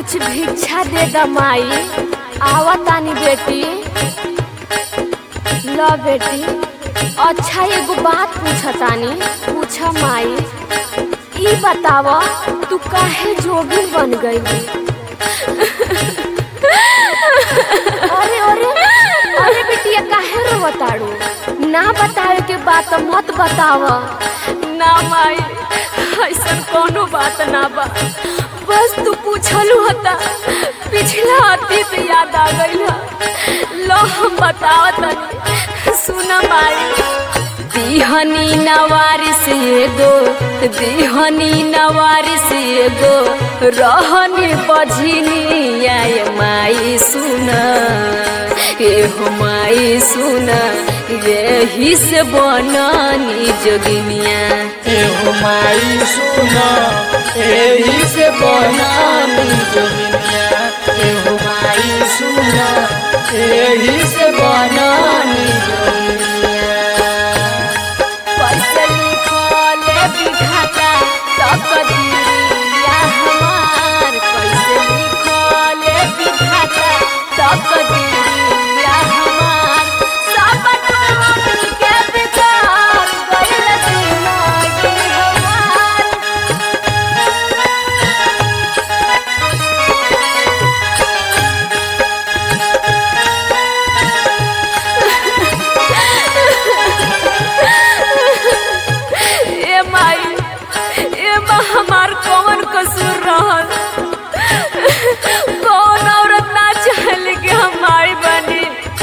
कुछ भिक्षा दे the my आवा तानी बेटी ल बेटी अच्छा एगो बात पूछतानी पूछ माई ई बताव तू काहे जोगिन बन गई अरे अरे अरे बेटिया काहे रोवताड़ू ना बतावे के बात मत बताव ना माई ऐसन कोनो बात ना बा बस तू पूछलू हता पिछला अतीत याद आ गई लो हम बतावत तनी सुना माई दिहनी नवारिस एगो दिहनी नवारिस एगो रहनी बझिनी आय माई सुन एहो माई सुन यही से बननी जोगिनिया एहो माई सुना एही से बनानी जोगिनिया एहो माई सुना एही से बनानी जोगिनिया कैसे लिखले विधाता तकदीरिया हमार कैसे लिखले विधाता तकदीरिया हमार सब टूट के बिचार गइल दिमागी हमार ए माई ए माँ हमार कौन कसूर रहल कौन औरत ना चाहले कि हम माई बनी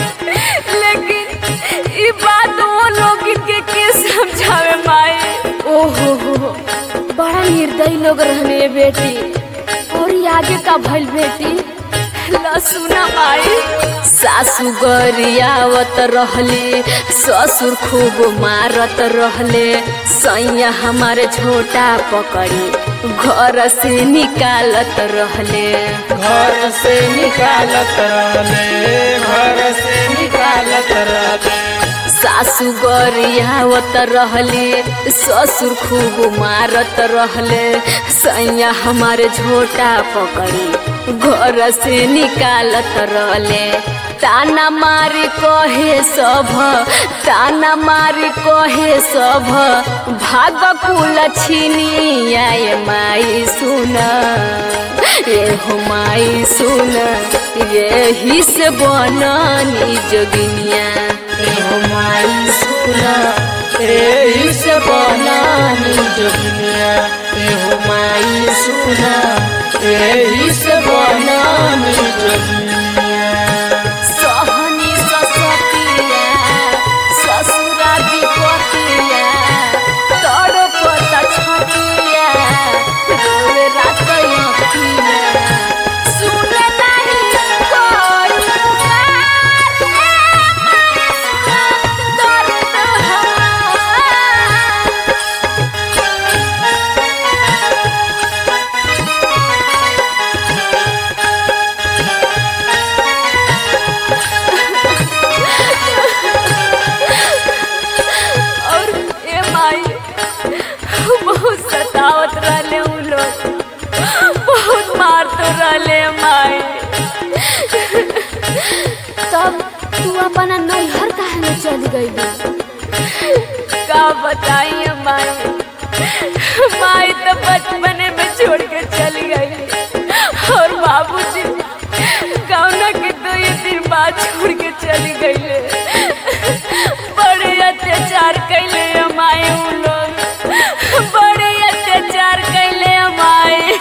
लेकिन ई बात वो लोग के के समझावे माई ओहो हो बड़ा निर्दयी लोग रहने बेटी और ये आगे का भइल बेटी ला सुना माई सासू गरियावत रहले ससुर खूब मारत रहले सैया हमारे छोटा पकड़ी घर से निकालत रहले घर से निकालत रहले घर से निकालत रहले सासू गरियावत रहले ससुर खूब मारत रहले सैया हमारे झोटा पकड़ी घर से निकालत रहले ताना मारी कहे सब ताना मारी कहे सब भाग कुल छिनी आए माई सुन एहो माई सुन यही से बननी जोगिनिया एहो माई सुना एही से बनानी जोगिनिया एहो माई सुना एही से बनानी जोगिनिया सहनी ससतिया ससुरा विपतिया तड़पता छतिया रोवे रात अखिया सुने नहीं कोई पुकार दर्द हमार और ए माई बहुत सतावत रहले उ लोग बहुत मारत रहले माई तब तू अपना नैहर काहे में चली गई का बताई माई माई तो बचपने में छोड़ के चली गई और बाबूजी गौना के दो ये दिन बाद छोड़ के चली गई बड़े अत्याचार कैले हमारे उ लोग बड़े अत्याचार कैले हमारे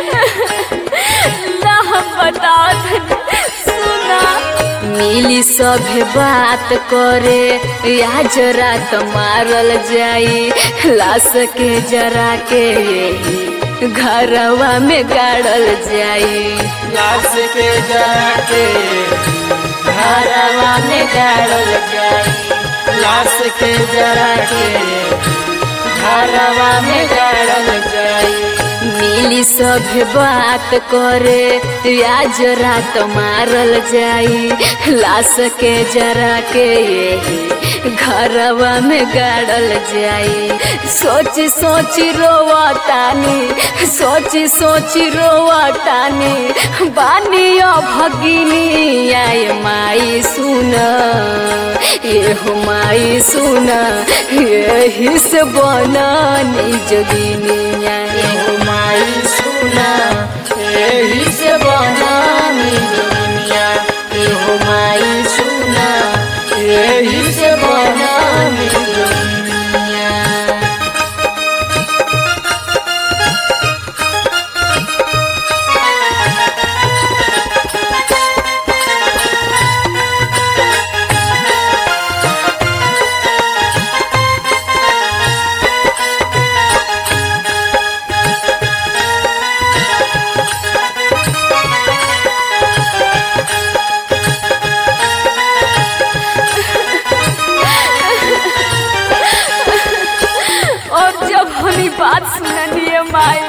ना हम बताओ तनी, सुना मिली सभे बात करे आज रात मारल जाई लाश के जरा के यही घरवा में गाड़ल जाई लाश के जाके घरवा में गाड़ल जाई लाश के जरा के घरवा में गाड़ल जाई मिली सभे बात करे आज रात मारल जाई लाश के जरा के यही घरवा में गाड़ल जाई सोच सोच रोवा तानी सोच सोच रोवा तानी बानियो भगिनी आय माई सुन ये हो माई सुन यही से बननी जोगिनिया एहो माई सुना एही से बनानी दुनिया एहो माई सुना एही से बनानी दुनिया और जब हमी बात सुनलिए माई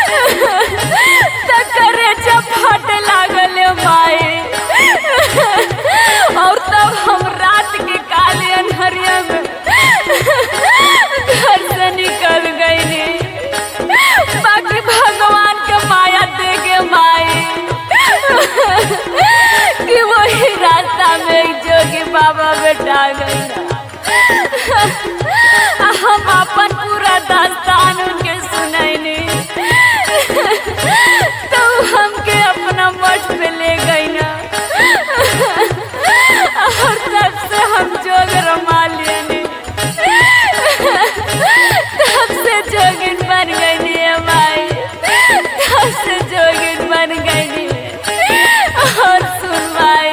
त करे जब फट लागल माई और तब हम रात के काले अन्हरिया में घर से निकल गईली बाकी भगवान के माया दे के माई कि वही रास्ता में एक जोगी बाबा बेटा गई हम अपन पूरा दास्तान उनके सुनैनी तो हमके अपना मठ पे ले गई ना और तब से हम जोग रमा लेनी तब से जोगिन बन गई माई तब से जोगिन बन गई और सुन माई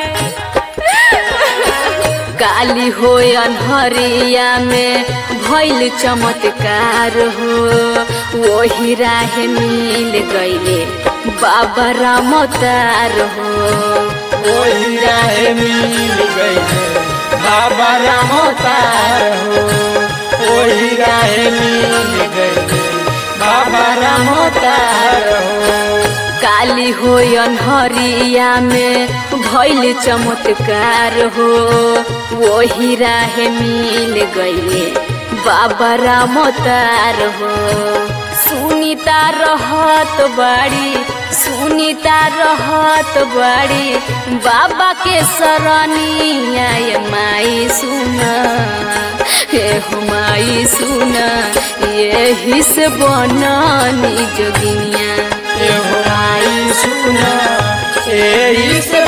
काली हो अनहरिया में भैल चमत्कार हो वही राह मिल गईले बाबा रामतार हो वही राह मिल गई बाबा राम तार हो वही राह मिल गई बाबा राम तार हो काली हो अनहरिया में भैल चमत्कार हो वही राह मिल गईले बाबा रामतार हो सुनीता रहत बाड़ी सुनीता रहत बाड़ी बाबा के सरनिया ये माई सुना हे हो माई सुना यही से बननी जोगिनिया एहो माई सुना एही से